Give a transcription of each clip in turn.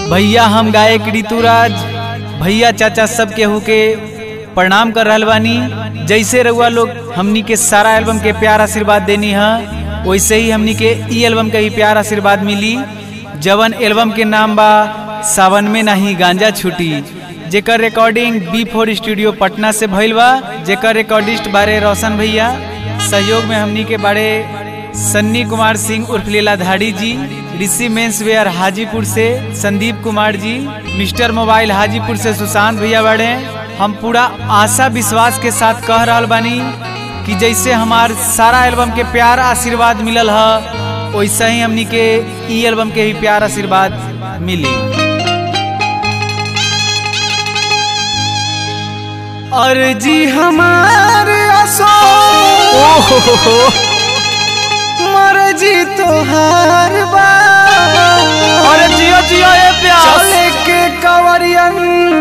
भैया हम गायक ऋतुराज भैया चाचा सब केहू के प्रणाम कर रहल बानी जैसे रउआ लोग हमनी के सारा एल्बम के प्यार आशीर्वाद देनी है वैसे ही हमनी के ई एल्बम के भी प्यार आशीर्वाद मिली जवन एल्बम के नाम बा सावन में नहीं गांजा छुटी जेकर recording B four studio Patna से भइल बा जेकर रिकॉर्डिस्ट बारे रोशन भैया सहयोग में हमनी के बारे सन्नी कुमार सिंह उर्फ लीलाधारी जी ऋषि मेंस वेयर हाजीपुर से संदीप कुमार जी मिस्टर मोबाइल हाजीपुर से सुशांत भैया बड़े हम पूरा आशा विश्वास के साथ कह रहल बानी कि जैसे हमार सारा एल्बम के प्यार आशीर्वाद मिलल है वैसे ही हमनी के ई एल्बम के भी प्यार आशीर्वाद मिली और जी हमारे असो मर्जी तोहार बा अरे जियो जियो ए प्यास चले के कवरियन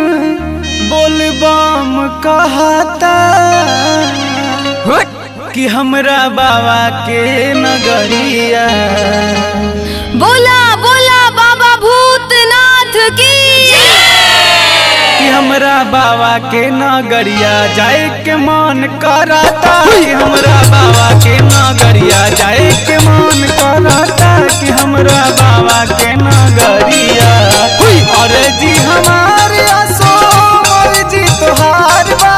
बोलबम कहता कि हमरा बाबा के नगरिया बोला बोला बाबा भूतनाथ की कि हमरा बाबा के नगरिया जाए के मन कराता कि हमरा बाबा के नगरिया जाए के मन कराता कि हमरा बाबा के नगरिया और जी हमारे असो जी तोहार बा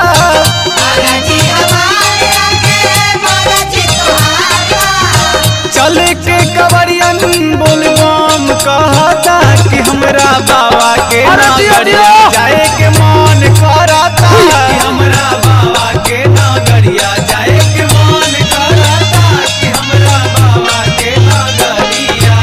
चले के कवरियन बोलबम कहता कि हमरा बाबा के अरे जिया, नगरिया जिया। जाए के मन करता कि हमरा बाबा के नगरिया जाए के मन करता कि हमरा बाबा के नगरिया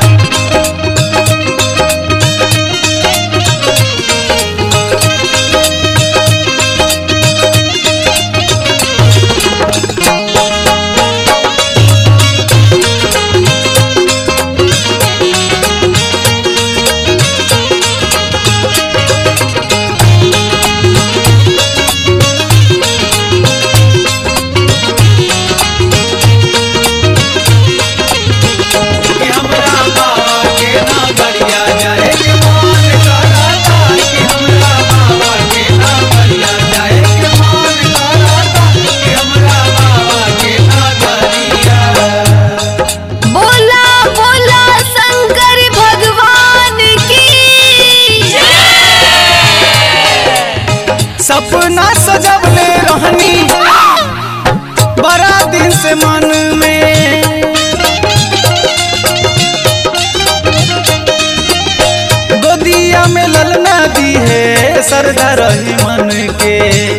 कि हमरा बाबा के नगरिया जाए के मन करता कि हमरा बाबा के नगरिया जाए के मन करता कि हमरा बाबा के नगरिया बोला बोला शंकर भगवान की सपना सजवले रहनी बड़ा दिन से मन में गोदिया में ललना दी है सरदा रही मन के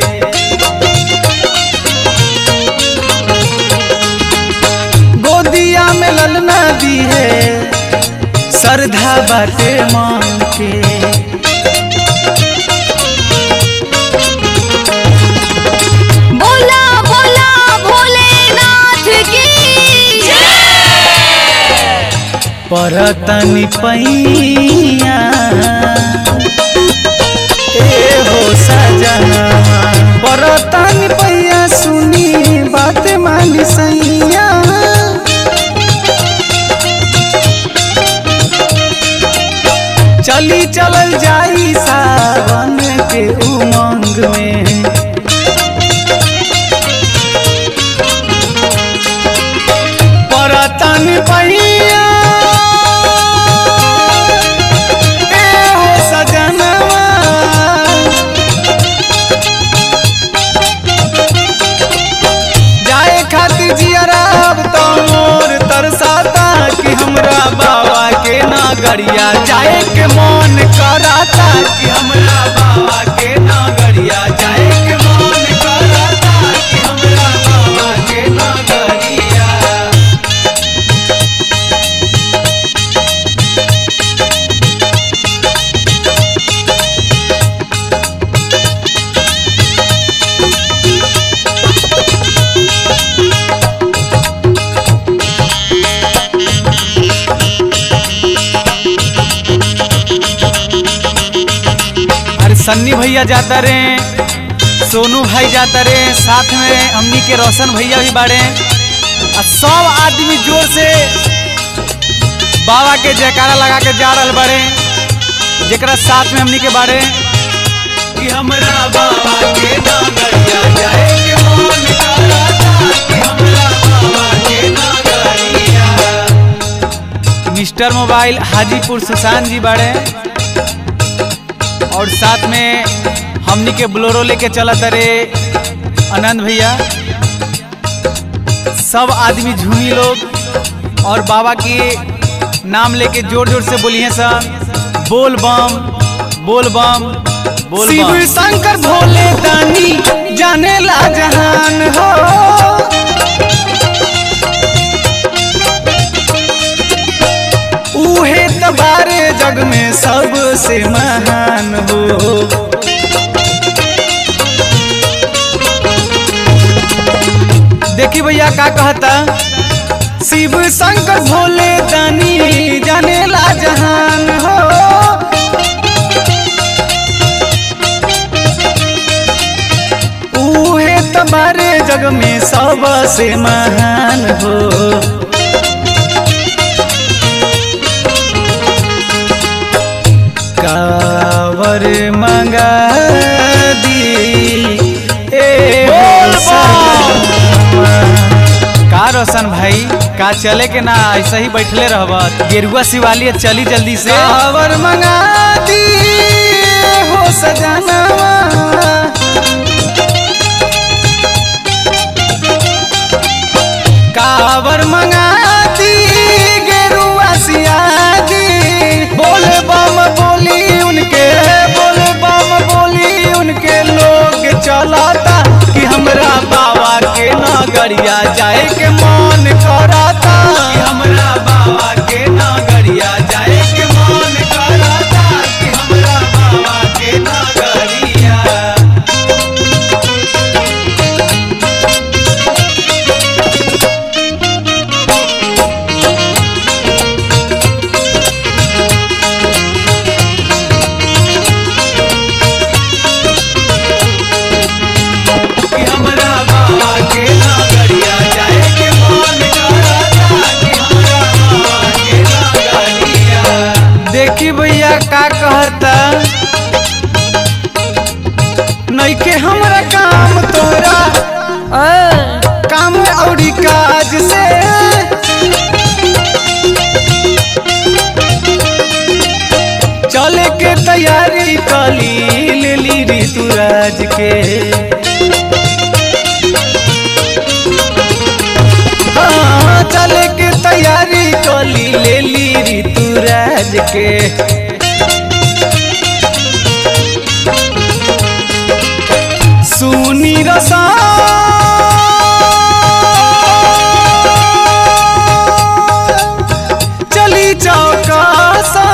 गोदिया में ललना दी है सरधा बाटे मन के बोला बोला भोलेनाथ की परतनी पैया ए हो सजना परतनी पैया सुनी बात मानी सैया चली चलल जाई सावन के उमंग में परतन पैया ए हो सजनवा जाए खातिर जियरा अब तो मोर तरसाता कि हमरा बाबा के नगरिया जाए के मन कराता कि हमरा बाबा के नगरिया जाए के मन कराता कि हमरा बाबा के नगरिया अरे सन्नी भैया जाता रे सोनू भाई जाता रे साथ में हमनी के रोशन भैया भी बाड़े आ सब आदमी जोर से बाबा के जयकारा लगा के जा रहल बड़े जेकरा साथ में हमनी के बारे कि हमरा बाबा के नगरिया जाए के मन करता कि हमरा बाबा के नगरिया मिस्टर मोबाइल हाजीपुर सुशांत जी बाड़े और साथ में हमनी के ब्लोरो लेके चलत रे आनंद भैया सब आदमी झूमी लोग और बाबा के नाम लेके जोर जोर से बोलिए सन बोल बम बोल बम बोल शिव बम शंकर भोले दानी जाने ला जहान हो उहे तबारे जग में सबसे महान हो देखी भैया का कहता शिव शंकर भोले दानी जाने ला जहान हो उहे तबारे जग में सबसे महान हो कावर मंगा दी ए बोल बम। सजनवा। का रोशन भाई का चले के ना ऐसे ही बैठले रहब गेरुआ शिवाली चली जल्दी से कावर मंगा दी हो सजनवा कावर मंगा दी गेरुआ सियादी बोले बम बोली उनके बोले बम बोली उनके लोग चलाता कि हमरा बाबा के नगरिया जाए के मन कराता कि हमरा बाबा के नगरिया जाए के मन कराता कि हमरा बाबा के नगरिया कि हमरा बाबा के नगरिया जाए के मन कराता कि हमरा बाबा के नगरिया देखी भैया का कहता नइखे हमरा काम तोरा काम औरी काज से चले के तैयारी कली लेली ऋतुराज के हाँ, चले के तैयारी कली लेली ऋतुराज के सुनी रसा चली चौकासा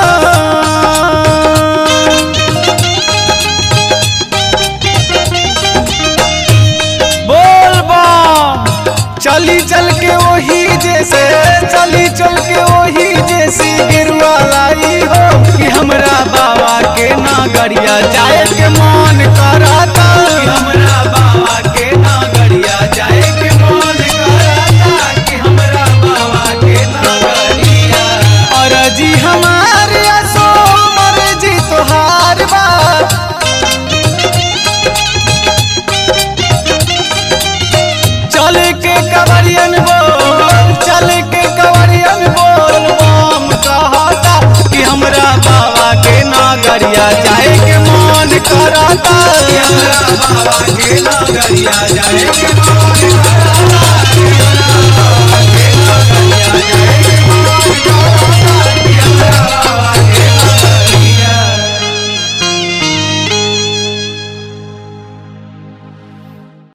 बोल बम चली चल के वही जैसे चली चल के वही जैसी गिरुआ लाई हो कि हमरा बाबा के नगरिया जाए के मन कराता कि हमरा बाबा के नगरिया जाए के मन कराता कि हमरा बाबा के नगरिया और जी हमारे असो मर्जी तोहार बा चल के कवरियन बोल चल के कवरियन बोल बम कहता कि हमरा बाबा के नगरिया जाए के मन कराता कि हमरा बाबा के नगरिया जाए के मन कराता